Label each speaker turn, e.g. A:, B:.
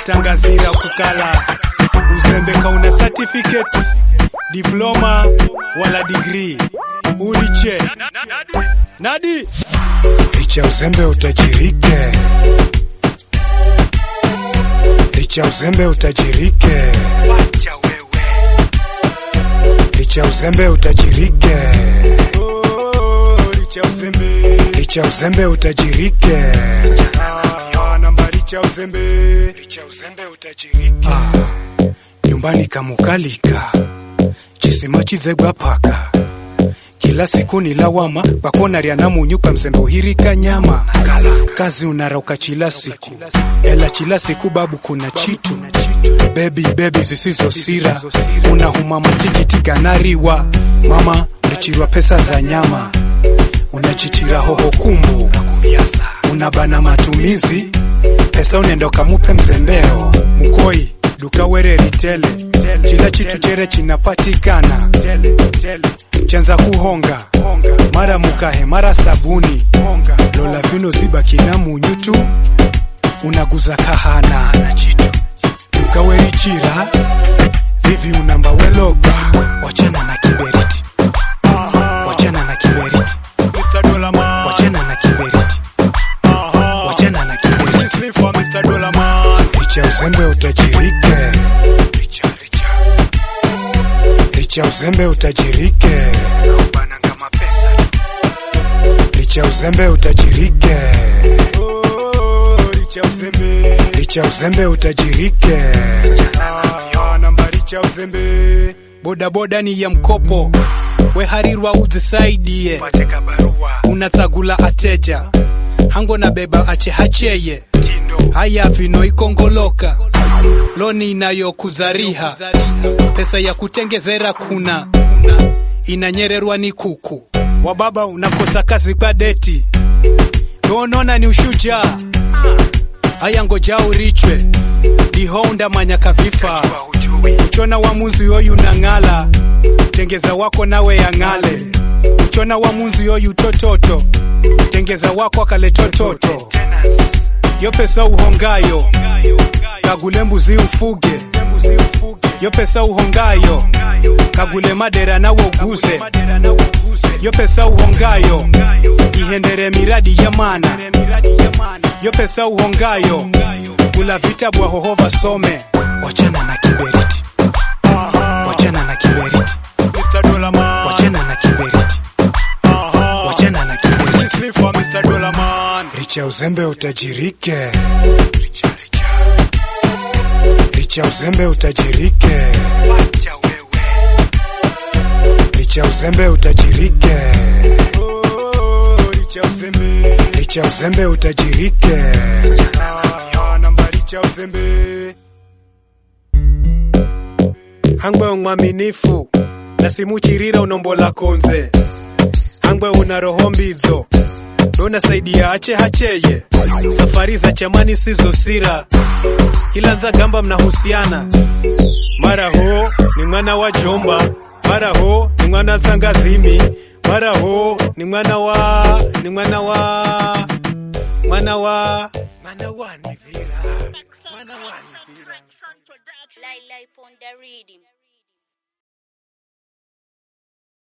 A: tangazira kukala uzembe kauna certificate diploma wala degree uliche nadi
B: licha uzembe utajirike, licha uzembe utajirike,
A: wacha wewe
B: licha uzembe utajirike,
A: oh, licha uzembe
B: licha uzembe utajirike,
A: ah, namba licha uzembe
B: licha uzembe utajirike. Ah, nyumbani kamukalika chisima chizegwa paka kila siku ni lawama bakona lya namunyuka mzembe uhirika nyama kazi unarauka chila siku ela chila siku babu kuna chitu bebi bebi zisizo sira unahuma matikiti ganariwa mama ulichirwa pesa za nyama unachichira hoho kumbu unabana matumizi pesa unenda ukamupe mzembeo mkoi duka wereri tele chila chitu chere chinapatikana chanza kuhonga mara mukahe mara sabuni lola vino ziba kina munyutu unaguza kahana duka werichira vivi unamba weloga wachana na kiberiti wachana na kiberiti
A: Mr. Dollar Man
B: wachana na kiberiti
A: Aha.
B: wachana na kiberiti
A: This is for Mr. Dollar Man
B: licha uzembe utajirike licha, licha. licha uzembe utajirike ubananga mapesa tu licha uzembe utajirike
A: Oh, licha uzembe
B: licha uzembe utajirike
A: Ah, namba licha uzembe bodaboda ni ya mkopo weharirwa uzisaidie
B: pateka barua
A: unatagula ateja hango na beba ache hacheye
B: tindo
A: haya vino ikongoloka loni inayokuzariha pesa ya kutengezera kuna inanyererwa ni kuku wababa unakosa kazi kwa deti donona ni ushujaa haya ngoja urichwe dihonda manyaka vifaa
B: jua hujui
A: uchona wa munzi yoyu nang'ala tengeza wako nawe yang'ale uchona wa munzi yoyu tototo tengeza wako akaletototo
B: tenants
A: yo pesa uhongayo kagule mbuzi ufuge yo pesa uhongayo kagule madera nawe uguze yo pesa uhongayo ihendere miradi ya mana yo pesa uhongayo kula vitabu ahohova some
B: wachana na kiberiti wachana na kiberiti
A: Mr. Dollar Man.
B: wachana na kiberiti
A: Aha.
B: wachana na kiberiti
A: This is for Mr. Dollar Man.
B: licha uzembe utajirike licha, licha. licha uzembe utajirike
A: Wacha wewe.
B: licha uzembe utajirike
A: Oh, licha uzembe.
B: licha uzembe utajirike
A: Ah, namba licha uzembe. Hangwe mwaminifu na simuchirira unombola konze hangwe una roho mbizo unasaidia ache hacheye safari za chamani sizo sira kila nza gamba mnahusiana mara ho ni mwana wa jomba mara ho ni mwana zangazimi mara ho ni mwana wa ni mwana wa mwana wa mwana wa nivira mwana wa nivira
C: Lai Lai Ponda Reading.